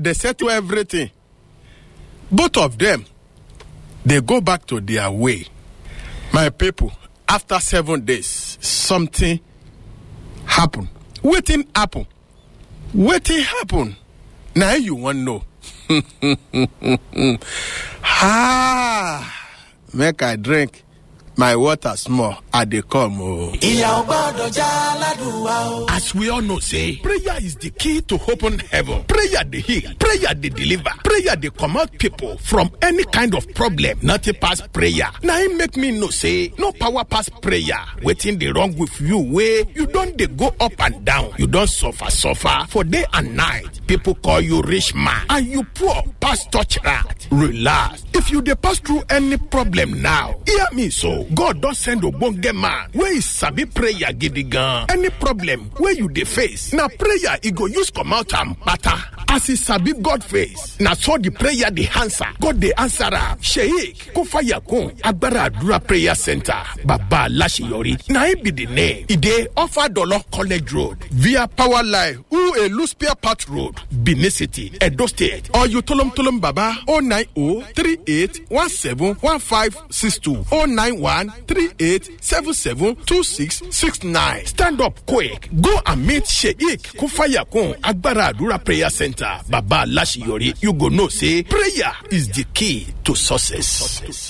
they settle everything both of them they go back to their way my people after seven days something happen wetin happen wetin happen na you wan know ah make i drink my water small i dey come o. ìyà ò gbọ́dọ̀ já ládùúgbà o. As we all know, say prayer is the key to open heaven. Prayer dey heal, prayer dey deliver, prayer dey comot people from any kind of problem. Nothing pass prayer. Na im make me know say no power pass prayer. Wetin dey wrong with you wey you don dey go up and down, you don suffer suffer for day and night. People call you rich man and you poor pass touch rat. Relax. If you dey pass through any problem now, hear me so. God don send ogbonge man wey e sabi prayer gidigan. Any problem wey you dey face, na prayer e go use comot am kpata. As e sabi God face, na so the prayer dey answer. God dey answer am. Sheik Kofayakun Agbára Àdúrà Prayer Center Baba Aláṣeyọrí na im be the name. E dey offer Dolo College Road via Power Line Ulu Spare Part Road, Benin City, Edo State. Or you tolom tolom Baba 090 38 17 1562 091 38 77 2669. Stand up quick. Go and meet Sheikh Kufayakun Agbára Àdúrà Prayer Center Baba Aláṣeyọrí. You go know say prayer is the key to success.